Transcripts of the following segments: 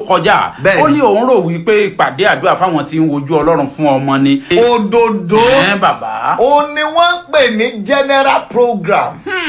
kọjá Bẹ́ẹ̀ni. ó ní òun rò wípé ìpàdé àdúrà fáwọn tí ń wojú ọlọ́run fún ọmọ ni. òdòdó ẹ bàbá. ó ní wọ́n ń pè ní general program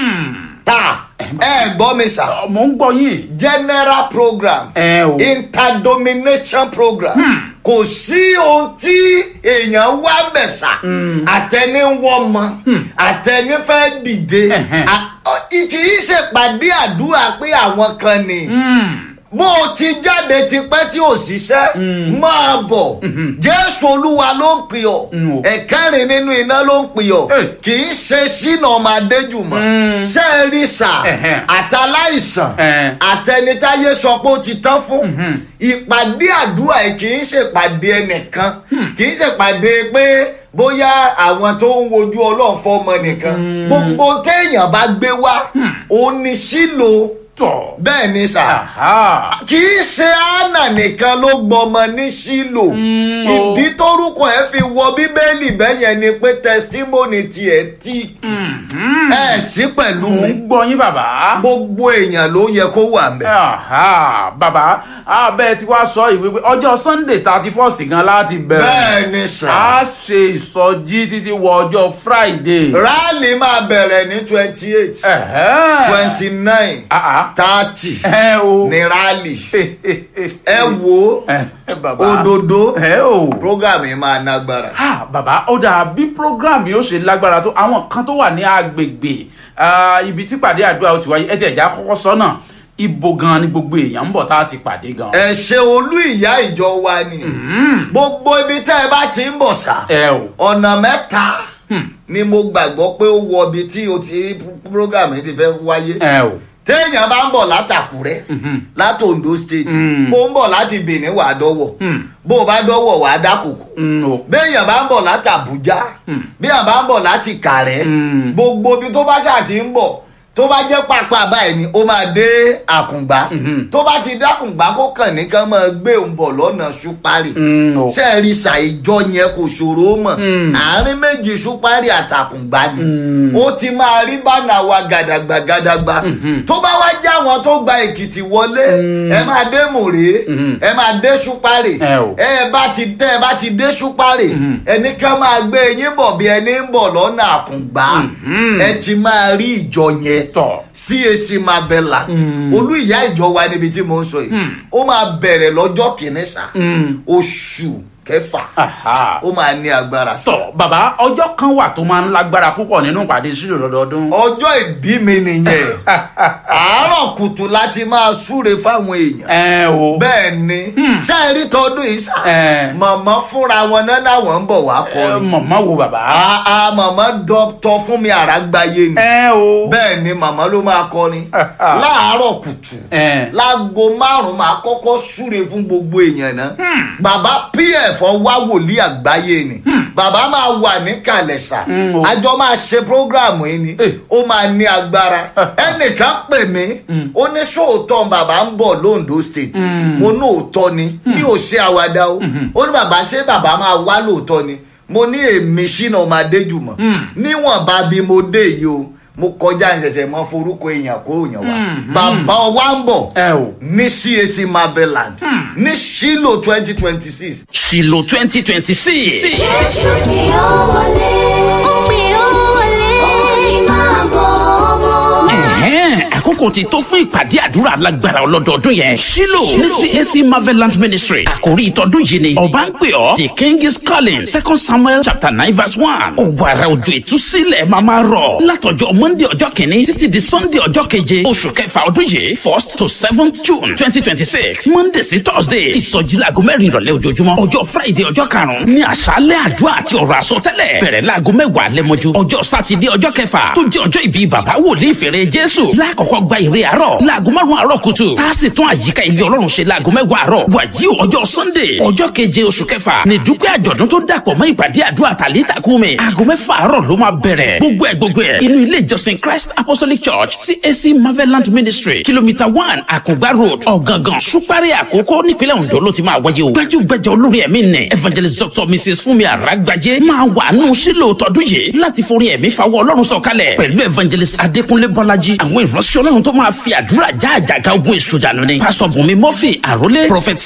ta ẹ gbọ́ mi sà mò ń gbọ́ yín. general program ẹ o. interdomination program kò sí ohun tí èèyàn wá bẹ̀sà àtẹni wọ́n mọ àtẹni fẹ́ dìde Ẹ̀hẹ́n. à- ọ- kì í ṣèpàdé àdúrà pé àwọn kan ni bó o ti jáde tipẹ́ tí ò ṣiṣẹ́ máa bọ̀ jésù olúwa ló ń pè ọ́ Mm, o. ẹ̀kẹ́rin nínú iná ló ń pè ọ́ Hey. kì í ṣe sínú ọmọ adéjùmọ̀ ṣé ẹ rí sà Ẹ̀hẹ́n. àtàláìsàn Ẹ̀hẹ́n. àtẹnitáyé sọ pé ó ti tán fún ìpàdé àdúrà yìí kì í ṣèpàdé ẹnìkan kì í ṣèpàdé pé bóyá àwọn tó ń wojú ọlọ́run fọmọ nìkan gbogbo téèyàn bá gbé wá òun ni sílò tọ̀. bẹ́ẹ̀ ni sà Aha. kì í ṣe anna nìkan ló gbọmọ ní sílò o. ìdí tórúkọ ẹ fi wọ bíbélì bẹ́yẹn ni pé testimony tiẹ̀ tí ẹ sí pẹ̀lú mò mi ń gbọ́ yín bàbá. gbogbo èèyàn ló yẹ kó wà mẹ́. Aha, bàbá abẹ́ tí wàá sọ ìwé pé ọjọ́ sunday thirty first gan láti bẹ̀rẹ̀. bẹ́ẹ̀ ni sà. a ṣe ìsọjí títí wọ ọjọ́ friday. rally máa bẹ̀rẹ̀ ní twenty eight Ẹ̀hẹ́n. twenty nine Ah, ah. thirty ẹ o. ní rally ẹ wo ẹ bàbá. òdòdó ẹ o. program yìí máa nágbára. Ah, bàbá ó dà bí program yóò ṣe lágbára tó àwọn kan tó wà ní agbègbè ah, ibi tí pàdé àdúrà ó ti wáyé ẹ ti ẹ̀já kọ́kọ́ sọ́nà ibo gan ni gbogbo èèyàn ń bọ̀ tá a ti pàdé gan. ẹ ṣe olú ìyá ìjọ wa ni gbogbo ibi tẹ́ ẹ bá ti ń bọ̀ sá ẹ o. ọ̀nà mẹ́ta ni mo gbàgbọ́ pé ó wọ ibi tí o ti program yìí ti fẹ́ wáyé. ẹ o. téèyàn bá ń bọ̀ látàkúrẹ́ láti ondo state bó ń bọ̀ láti benin wàá dọ́wọ̀ bó o bá dọ́wọ̀ wàá dákòkò Mm, o. béèyàn bá ń bọ̀ láti àbújá béèyàn bá ń bọ̀ láti kàrẹ́ Mm. gbogbo ibi tó bá ṣáà ti ń bọ̀ tó bá jẹ́ pàápàá báyìí ni ó máa dé àkùngbá tó bá ti dákùngbá kó kàn ní kán máa gbé òun bọ̀ lọ́nà ṣúpárì Mm, o. ṣe é rí ṣàìjọ yẹn kò ṣòro mọ̀ àárín méjì ṣúpárì àtàkùngbá ni ó ti máa rí bánà wa gàdàgbà gàdàgbà tó bá wá já wọn tó gba èkìtì wọlé ẹ máa dé mòrè ẹ máa dé ṣúpárì Ẹ o. ẹ bá ti tẹ ẹ bá ti dé ṣúpárì ẹni ká máa gbé yín bọ̀ bí ẹni ń bọ̀ lọ́nà àkùngbá ẹ ti máa rí ìjọ yẹn tọ̀. cac marveland olú ìyá ìjọ wa níbi tí mo ń sọ yìí ó máa bẹ̀rẹ̀ lọ́jọ́ kìíní sá oṣù kẹfà Aha. ó máa ní agbára sá. tọ̀ bàbá ọjọ́ kan wà tó máa ń lágbára púpọ̀ nínú ìpàdé sílò lọ́dọọdún. ọjọ́ ìbí mi nìyẹn àárọ̀ kùtù láti máa súre fáwọn èèyàn ẹ o. bẹ́ẹ̀ ni ṣáà rí tọdún yìí sá Ẹ. màmá fúnra wọn náà làwọn ń bọ̀ wá ẹ kọrin mọ̀mọ́ wo bàbá. àà màmá dọ́tọ̀ fún mi àràgbáyé ni ẹ o. bẹ́ẹ̀ ni màmá ló máa kọrin láàárọ̀ kùtù ẹ. láago márùn máa kọ́kọ́ súre fún gbogbo èèyàn náà bàbá pf ọwá wòlíì àgbáyé ni bàbá máa wà ní kàlẹ́sà Mm, o. àjọ máa ṣe prógráàmù yìí ni Eh. ó máa ní agbára ẹnìkan pè mí ó ní sóòótọ́ bàbá ń bọ̀ londo state mo ní òótọ́ ni mi ò ṣe àwàdà o ó ní bàbá ṣé bàbá máa wá lóòótọ́ ni mo ní èmi ṣínà ọmọ adéjùmọ̀ níwọ̀nba bí mo dé yìí o mo kọjá ìṣẹ̀ṣẹ̀ mọ́ forúkọ èèyàn kó èèyàn wá bàbá ọwá ń bọ̀ ẹ o. ní cac marveland ní shilo twenty twenty six Ṣìlò twenty twenty six. Jésù tí ó wọlé. Ó pè ó wọlé. Ó ní máa bọ̀ ọmọ. Ẹ̀hẹ́n, àkókò ti tó fún ìpàdé àdúrà alágbára ọlọ́dọọdún yẹn. Ṣílò ní CAC Marveland Ministry. Àkòrí ìtọ́dún yìí ni ọba ń pè ọ́. The king is calling. Second Samuel chapter nine verse one. Òwàrà òjò ìtúsílẹ̀ máa máa rọ̀. Látọjọ́ Monday ọjọ́ kìíní títí di Sunday ọjọ́ keje. Oṣù kẹfà ọdún yìí first to seventh June twenty twenty six. Monday sí Thursday. Ìsọjí laago mẹ́rin ìrọ̀lẹ́ ojoojúmọ́. Ọjọ́ Friday ọjọ́ karùn-ún ní àṣálẹ̀ àdúrà àti ọ̀rọ̀ àsọtẹ́lẹ̀. Bẹ̀rẹ̀ laago mẹ́wàá lẹ́mọ́jú. Ọjọ́ Sátidé ọjọ́ kẹfà tó jẹ́ ọjọ́ ìbí bàbá wòlíì fèrè Jésù. Lákọ̀ọ́kọ́ gba ìre àárọ̀ láago márùn-ún àárọ̀ kùtù. Tá a sì tún àyíká ilé Ọlọ́run ṣe láago mẹ́wàá àárọ̀. Wàyí o ọjọ́ Sunday ọjọ́ keje oṣù kẹfà ní dúpẹ́ àjọ̀dún tó dàpọ̀ mọ́ ìpàdé àdúrà tàlítà kúmi. Aago mẹ́fà àárọ̀ ló máa bẹ̀rẹ̀. Gbogbo ẹ̀ gbogbo ẹ̀ inú ilé ìjọsìn Christ Apostolic Church CAC Marveland Ministry kìlómítà one Àkùngbá Road Ọ̀gángan Ṣúpárì Àkókò nípínlẹ̀ Ondo ló ti máa wáyé o. Gbajúgbajà olórin ẹ̀mí nì Evangelist Dr. Mrs. Fúnmi Àràgbájé máa wà nù sílò tọdún yìí láti forí ẹ̀mí fawọ́ Ọlọ́run sọ̀kalẹ̀ pẹ̀lú Evangelist Adékúnlé Bọ́lájí àwọn ìránṣẹ́ Ọlọ́run tó máa fi àdúrà já àjàgà ogun èṣù dànù ni Pastor Bùnmi Murphy Àrólé Prophet